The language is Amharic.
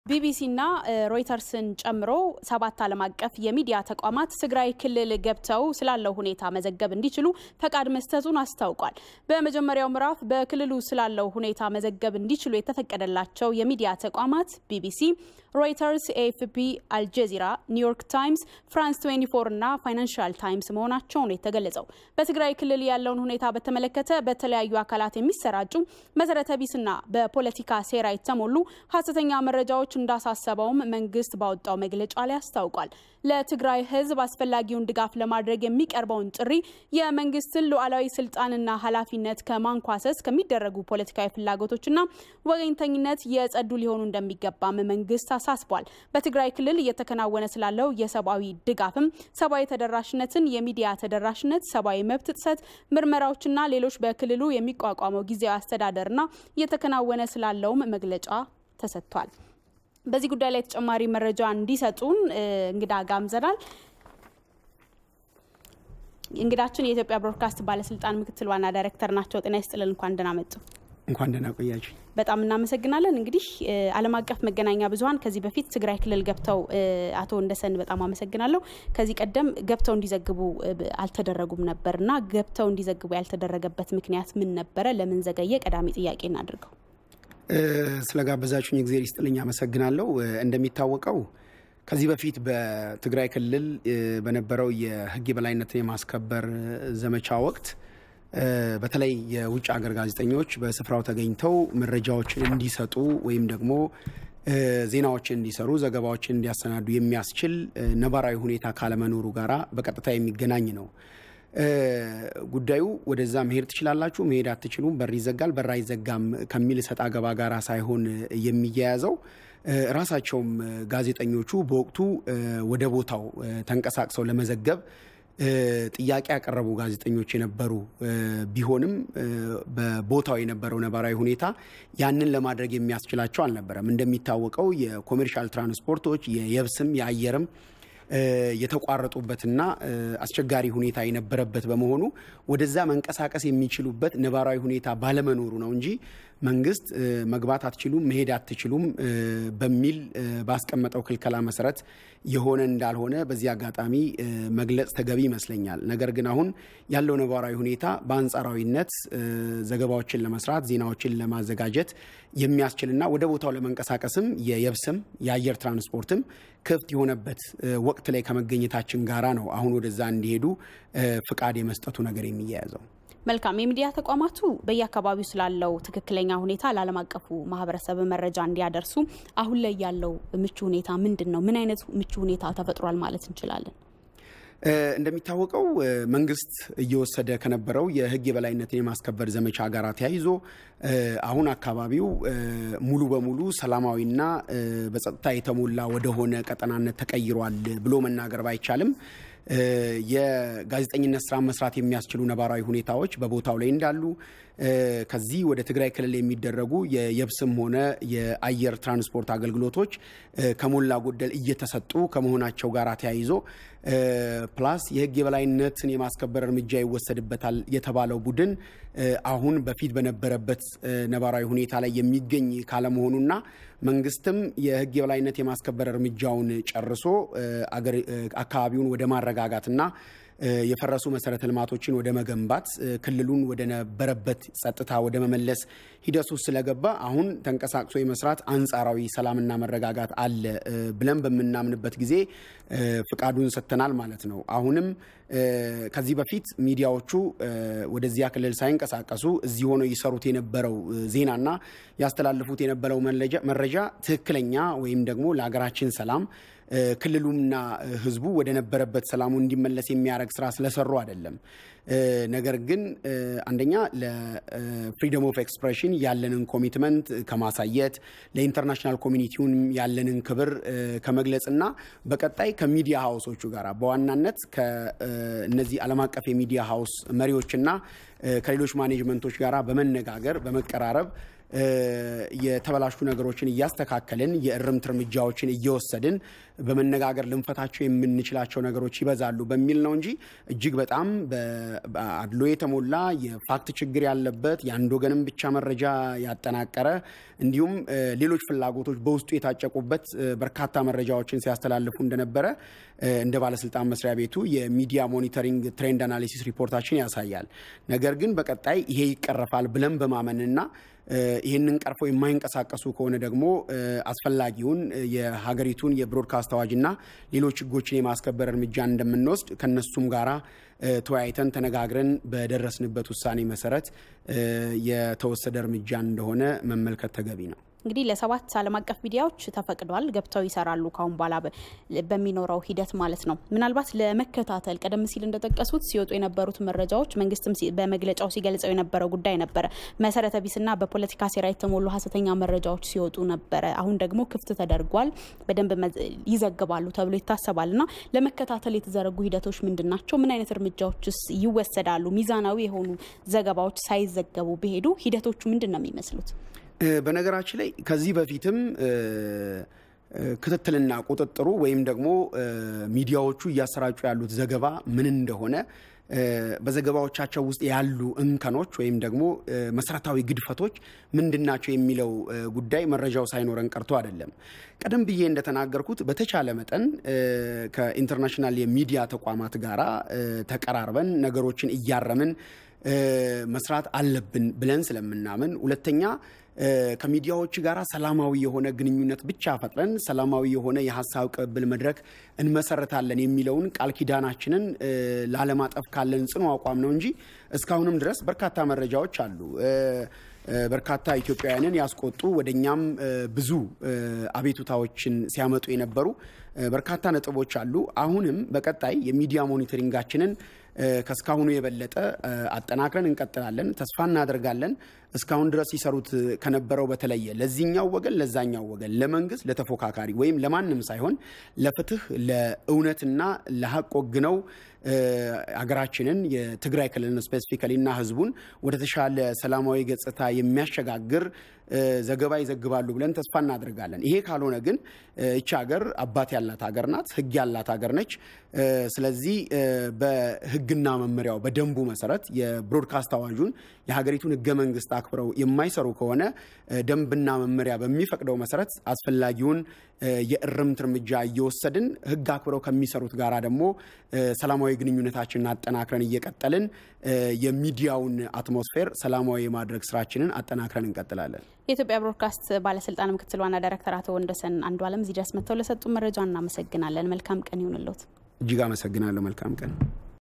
ቢቢሲና ሮይተርስን ጨምሮ ሰባት ዓለም አቀፍ የሚዲያ ተቋማት ትግራይ ክልል ገብተው ስላለው ሁኔታ መዘገብ እንዲችሉ ፈቃድ መስጠቱን አስታውቋል። በመጀመሪያው ምዕራፍ በክልሉ ስላለው ሁኔታ መዘገብ እንዲችሉ የተፈቀደላቸው የሚዲያ ተቋማት ቢቢሲ፣ ሮይተርስ፣ ኤኤፍፒ፣ አልጀዚራ፣ ኒውዮርክ ታይምስ፣ ፍራንስ 24 እና ፋይናንሻል ታይምስ መሆናቸው ነው የተገለጸው። በትግራይ ክልል ያለውን ሁኔታ በተመለከተ በተለያዩ አካላት የሚሰራጩ መሰረተ ቢስና በፖለቲካ ሴራ የተሞሉ ሀሰተኛ መረጃዎች እንዳሳሰበውም መንግስት ባወጣው መግለጫ ላይ አስታውቋል። ለትግራይ ሕዝብ አስፈላጊውን ድጋፍ ለማድረግ የሚቀርበውን ጥሪ የመንግስትን ሉዓላዊ ስልጣንና ኃላፊነት ከማንኳሰስ ከሚደረጉ ፖለቲካዊ ፍላጎቶችና ወገኝተኝነት የጸዱ ሊሆኑ እንደሚገባም መንግስት አሳስቧል። በትግራይ ክልል እየተከናወነ ስላለው የሰብአዊ ድጋፍም ሰብአዊ ተደራሽነትን፣ የሚዲያ ተደራሽነት፣ ሰብአዊ መብት ጥሰት ምርመራዎችና ሌሎች በክልሉ የሚቋቋመው ጊዜያዊ አስተዳደርና እየተከናወነ ስላለውም መግለጫ ተሰጥቷል። በዚህ ጉዳይ ላይ ተጨማሪ መረጃ እንዲሰጡን እንግዳ ጋብዘናል። እንግዳችን የኢትዮጵያ ብሮድካስት ባለስልጣን ምክትል ዋና ዳይሬክተር ናቸው። ጤና ይስጥልን። እንኳን ደህና መጡ። እንኳን ደህና ቆያችሁ። በጣም እናመሰግናለን። እንግዲህ ዓለም አቀፍ መገናኛ ብዙኃን ከዚህ በፊት ትግራይ ክልል ገብተው አቶ እንደሰን በጣም አመሰግናለሁ። ከዚህ ቀደም ገብተው እንዲዘግቡ አልተደረጉም ነበር እና ገብተው እንዲዘግቡ ያልተደረገበት ምክንያት ምን ነበረ? ለምን ዘገየ? ቀዳሚ ጥያቄ እናድርገው። ስለ ጋበዛችሁኝ እግዜር ይስጥልኝ አመሰግናለሁ። እንደሚታወቀው ከዚህ በፊት በትግራይ ክልል በነበረው የሕግ የበላይነትን የማስከበር ዘመቻ ወቅት በተለይ የውጭ ሀገር ጋዜጠኞች በስፍራው ተገኝተው መረጃዎችን እንዲሰጡ ወይም ደግሞ ዜናዎችን እንዲሰሩ፣ ዘገባዎችን እንዲያሰናዱ የሚያስችል ነባራዊ ሁኔታ ካለመኖሩ ጋራ በቀጥታ የሚገናኝ ነው። ጉዳዩ ወደዛ መሄድ ትችላላችሁ፣ መሄድ አትችሉም፣ በር ይዘጋል፣ በር አይዘጋም ከሚል እሰጥ አገባ ጋር ሳይሆን የሚያያዘው ራሳቸውም ጋዜጠኞቹ በወቅቱ ወደ ቦታው ተንቀሳቅሰው ለመዘገብ ጥያቄ ያቀረቡ ጋዜጠኞች የነበሩ ቢሆንም በቦታው የነበረው ነባራዊ ሁኔታ ያንን ለማድረግ የሚያስችላቸው አልነበረም። እንደሚታወቀው የኮሜርሻል ትራንስፖርቶች የየብስም የአየርም የተቋረጡበትና አስቸጋሪ ሁኔታ የነበረበት በመሆኑ ወደዛ መንቀሳቀስ የሚችሉበት ነባራዊ ሁኔታ ባለመኖሩ ነው እንጂ መንግስት መግባት አትችሉም፣ መሄድ አትችሉም በሚል ባስቀመጠው ክልከላ መሰረት የሆነ እንዳልሆነ በዚህ አጋጣሚ መግለጽ ተገቢ ይመስለኛል። ነገር ግን አሁን ያለው ነባራዊ ሁኔታ በአንጻራዊነት ዘገባዎችን ለመስራት ዜናዎችን ለማዘጋጀት የሚያስችልና ወደ ቦታው ለመንቀሳቀስም የየብስም የአየር ትራንስፖርትም ክፍት የሆነበት ወቅት ላይ ከመገኘታችን ጋራ ነው አሁን ወደዛ እንዲሄዱ ፍቃድ የመስጠቱ ነገር የሚያያዘው። መልካም። የሚዲያ ተቋማቱ በየአካባቢው ስላለው ትክክለኛ ሁኔታ ለዓለም አቀፉ ማህበረሰብ መረጃ እንዲያደርሱ አሁን ላይ ያለው ምቹ ሁኔታ ምንድን ነው? ምን አይነት ምቹ ሁኔታ ተፈጥሯል ማለት እንችላለን? እንደሚታወቀው መንግስት እየወሰደ ከነበረው የሕግ የበላይነትን የማስከበር ዘመቻ ጋር ተያይዞ አሁን አካባቢው ሙሉ በሙሉ ሰላማዊና በጸጥታ የተሞላ ወደሆነ ቀጠናነት ተቀይሯል ብሎ መናገር ባይቻልም የጋዜጠኝነት ስራ መስራት የሚያስችሉ ነባራዊ ሁኔታዎች በቦታው ላይ እንዳሉ ከዚህ ወደ ትግራይ ክልል የሚደረጉ የየብስም ሆነ የአየር ትራንስፖርት አገልግሎቶች ከሞላ ጎደል እየተሰጡ ከመሆናቸው ጋር ተያይዞ ፕላስ የህግ የበላይነትን የማስከበር እርምጃ ይወሰድበታል የተባለው ቡድን አሁን በፊት በነበረበት ነባራዊ ሁኔታ ላይ የሚገኝ ካለመሆኑና መንግስትም የህግ የበላይነት የማስከበር እርምጃውን ጨርሶ አካባቢውን ወደ ማረጋጋትና የፈረሱ መሰረተ ልማቶችን ወደ መገንባት ክልሉን ወደ ነበረበት ጸጥታ ወደ መመለስ ሂደት ውስጥ ስለገባ አሁን ተንቀሳቅሶ የመስራት አንጻራዊ ሰላምና መረጋጋት አለ ብለን በምናምንበት ጊዜ ፍቃዱን ሰጥተናል ማለት ነው። አሁንም ከዚህ በፊት ሚዲያዎቹ ወደዚያ ክልል ሳይንቀሳቀሱ እዚህ ሆነው ይሰሩት የነበረው ዜናና ያስተላልፉት የነበረው መረጃ ትክክለኛ ወይም ደግሞ ለሀገራችን ሰላም ክልሉና ሕዝቡ ወደ ነበረበት ሰላሙ እንዲመለስ የሚያደርግ ስራ ስለሰሩ አይደለም። ነገር ግን አንደኛ ለፍሪደም ኦፍ ኤክስፕሬሽን ያለንን ኮሚትመንት ከማሳየት ለኢንተርናሽናል ኮሚኒቲውን ያለንን ክብር ከመግለጽና በቀጣይ ከሚዲያ ሀውሶቹ ጋር በዋናነት ከእነዚህ ዓለም አቀፍ የሚዲያ ሀውስ መሪዎችና ከሌሎች ማኔጅመንቶች ጋር በመነጋገር በመቀራረብ የተበላሹ ነገሮችን እያስተካከልን የእርምት እርምጃዎችን እየወሰድን በመነጋገር ልንፈታቸው የምንችላቸው ነገሮች ይበዛሉ በሚል ነው እንጂ እጅግ በጣም በአድሎ የተሞላ የፋክት ችግር ያለበት የአንድ ወገንም ብቻ መረጃ ያጠናቀረ እንዲሁም ሌሎች ፍላጎቶች በውስጡ የታጨቁበት በርካታ መረጃዎችን ሲያስተላልፉ እንደነበረ እንደ ባለስልጣን መስሪያ ቤቱ የሚዲያ ሞኒተሪንግ ትሬንድ አናሊሲስ ሪፖርታችን ያሳያል። ነገር ግን በቀጣይ ይሄ ይቀረፋል ብለን በማመንና ይህንን ቀርፎ የማይንቀሳቀሱ ከሆነ ደግሞ አስፈላጊውን የሀገሪቱን የብሮድካስት አዋጅና ሌሎች ሕጎችን የማስከበር እርምጃ እንደምንወስድ ከነሱም ጋራ ተወያይተን ተነጋግረን በደረስንበት ውሳኔ መሰረት የተወሰደ እርምጃ እንደሆነ መመልከት ተገቢ ነው። እንግዲህ ለሰባት ዓለም አቀፍ ሚዲያዎች ተፈቅዷል፣ ገብተው ይሰራሉ ካሁን በኋላ በሚኖረው ሂደት ማለት ነው። ምናልባት ለመከታተል ቀደም ሲል እንደጠቀሱት ሲወጡ የነበሩት መረጃዎች መንግስትም በመግለጫው ሲገልጸው የነበረው ጉዳይ ነበረ። መሰረተ ቢስና በፖለቲካ ሴራ የተሞሉ ሀሰተኛ መረጃዎች ሲወጡ ነበረ። አሁን ደግሞ ክፍት ተደርጓል፣ በደንብ ይዘግባሉ ተብሎ ይታሰባል። እና ለመከታተል የተዘረጉ ሂደቶች ምንድን ናቸው? ምን አይነት እርምጃዎችስ ይወሰዳሉ? ሚዛናዊ የሆኑ ዘገባዎች ሳይዘገቡ ቢሄዱ ሂደቶቹ ምንድን ነው የሚመስሉት? በነገራችን ላይ ከዚህ በፊትም ክትትልና ቁጥጥሩ ወይም ደግሞ ሚዲያዎቹ እያሰራጩ ያሉት ዘገባ ምን እንደሆነ በዘገባዎቻቸው ውስጥ ያሉ እንከኖች ወይም ደግሞ መሰረታዊ ግድፈቶች ምንድናቸው የሚለው ጉዳይ መረጃው ሳይኖረን ቀርቶ አይደለም። ቀደም ብዬ እንደተናገርኩት በተቻለ መጠን ከኢንተርናሽናል የሚዲያ ተቋማት ጋራ ተቀራርበን ነገሮችን እያረምን መስራት አለብን ብለን ስለምናምን፣ ሁለተኛ ከሚዲያዎች ጋር ሰላማዊ የሆነ ግንኙነት ብቻ ፈጥረን ሰላማዊ የሆነ የሀሳብ ቅብብል መድረክ እንመሰረታለን የሚለውን ቃል ኪዳናችንን ላለማጠፍ ካለን ጽኑ አቋም ነው እንጂ እስካሁንም ድረስ በርካታ መረጃዎች አሉ። በርካታ ኢትዮጵያውያንን ያስቆጡ ወደ እኛም ብዙ አቤቱታዎችን ሲያመጡ የነበሩ በርካታ ነጥቦች አሉ። አሁንም በቀጣይ የሚዲያ ሞኒተሪንጋችንን ከእስካሁኑ የበለጠ አጠናክረን እንቀጥላለን። ተስፋ እናደርጋለን። እስካሁን ድረስ ሲሰሩት ከነበረው በተለየ ለዚህኛው ወገን፣ ለዛኛው ወገን፣ ለመንግስት፣ ለተፎካካሪ ወይም ለማንም ሳይሆን ለፍትህ፣ ለእውነትና ለሀቅ ወግነው ሀገራችንን የትግራይ ክልልን ስፔሲፊካሊ እና ህዝቡን ወደ ተሻለ ሰላማዊ ገጽታ የሚያሸጋግር ዘገባ ይዘግባሉ ብለን ተስፋ እናደርጋለን። ይሄ ካልሆነ ግን ይቺ ሀገር አባት ያላት ሀገር ናት፣ ህግ ያላት ሀገር ነች። ስለዚህ በህግና መመሪያው በደንቡ መሰረት የብሮድካስት አዋጁን የሀገሪቱን ህገ መንግስት አክብረው የማይሰሩ ከሆነ ደንብና መመሪያ በሚፈቅደው መሰረት አስፈላጊውን የእርምት እርምጃ እየወሰድን ህግ አክብረው ከሚሰሩት ጋራ ደግሞ ሰላማዊ ግንኙነታችንን አጠናክረን እየቀጠልን የሚዲያውን አትሞስፌር ሰላማዊ የማድረግ ስራችንን አጠናክረን እንቀጥላለን። የኢትዮጵያ ብሮድካስት ባለስልጣን ምክትል ዋና ዳይሬክተር አቶ ወንደሰን አንዱ አለም እዚህ ድረስ መጥተው ለሰጡ መረጃ እናመሰግናለን። መልካም ቀን ይሁንልዎት። እጅግ አመሰግናለሁ። መልካም ቀን